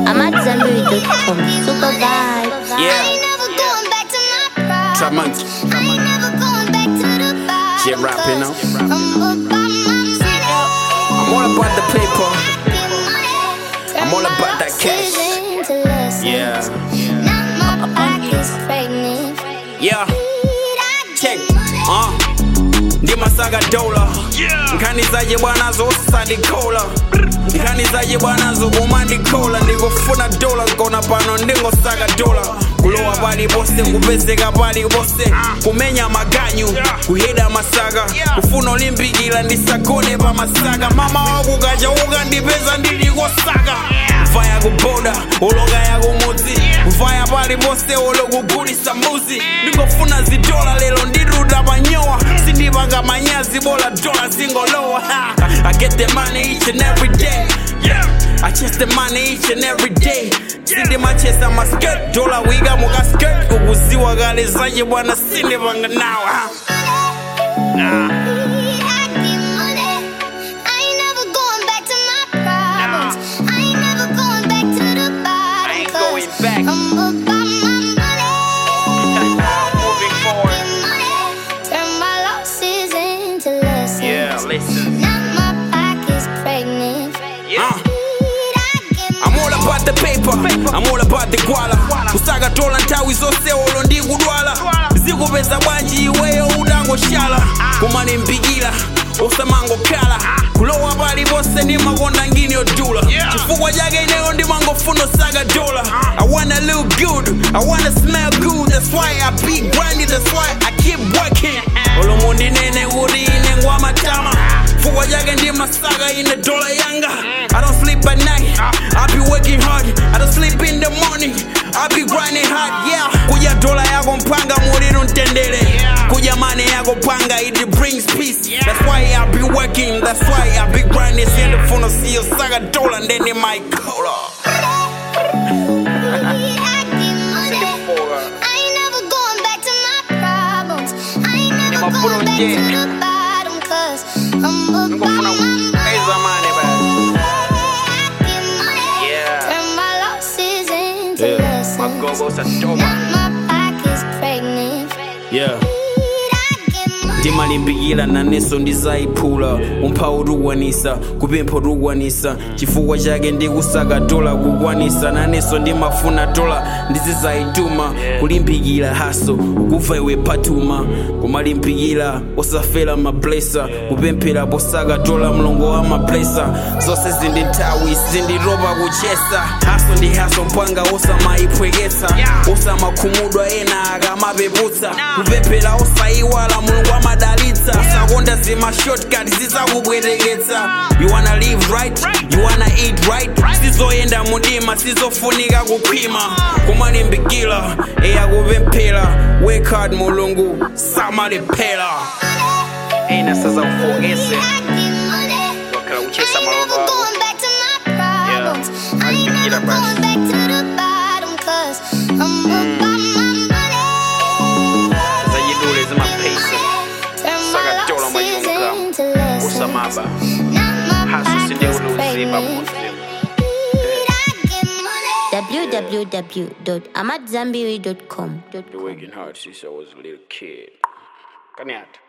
I'm at Zambiri.com. Super vibe. Yeah. Trap Trap monkey. Shit rap, you know. I'm all about the paper. I'm all about that cash. Yeah. Yeah. Check. Uh. ndimasaga dola nkhanizaje bwana zosandikola nkhanizaje bwana zokumandikola ndikufuna dola nkona pano ndingosaga dola kulowa pali pose kupezeka pali pose kumenya maganyu kuheda masaka kufuna olimpikila ndisagone pa masaka mama wakukacha ukandipeza ndilikosaka mvaya kuboda oloka yakumudzi mvaya pali pose olokugulisa mbuzi ndingofuna zidola lero ndiruda panyowa sindipanga manyazi bola dola zingolowa Ha! I get the money each and every day yeah. I chase the money each and every day sindimachesa masket dola wiga muka skirt ukuziwa kale zaje bwana sindipanga nawa ha? I ain't going back. Moving forward. Turn my losses into lessons. Yeah, listen. Now my pocket's pregnant. Uh. I'm all about the paper, I'm all about the gwala kusaga tola nthawi zonse olo ndi kudwala zikupeza bwanji iweyo udangoshala kumalimbikira usamangokhala kulowa paliponse ndimakonda ngini yodula chifukwa chake ineyo ndimangofuna osaga dola i wanna look good i wanna smell good that's why i be grinding that's why i keep working olomu ndinene kuti ine ngwamatama chifukwa chake ndimasaka ine dola yanga i don't sleep at night i be working hard i don't sleep in the morning i be grinding hard yeah kuja dola yako mpanga muliro mtendere kuja mane yako panga it brings peace that's why i be working that's why i be grinding siyendifuna siyosaka dola ndene my cola Ngofuna kupeza mane basi yeah Turn my losses into yeah lessons. magogo satoba Now my pocket's pregnant. yeah ndimalimbikira naneso ndizayiphula umphawu tukwanisa kupempha tukwanisa chifukwa chake ndikusaka dola kukwanisa naneso ndimafuna dola ndizizayituma kulimbikira haso ukuva iwe patuma kumalimbikira osafera mablesa kupemphera posaka dola mlongo wa mablesa zonse zindi nthawi zindiroba kuchesa haso ndi haso mpwanga osamayiphweketsa osamakhumudwa ena akamapeputsa kupemphera osayiwala mulungu amadalitsa usakonda zima shortcut zizakubwereketsa you wanna live right you wanna eat right sizoyenda mudima sizofunika kukhwima kumalimbikira eyakupemphera work hard mulungu samalephera ena sazakufokese wakhala kuchesa malondo ako Yeah. Alifikira basi. zajidule zimapesa Sakatola mwajunga. usamaba haso sindikuliuziba muzimu www.amatzambiri.com. The working hard since I was a little kid. Kanyata.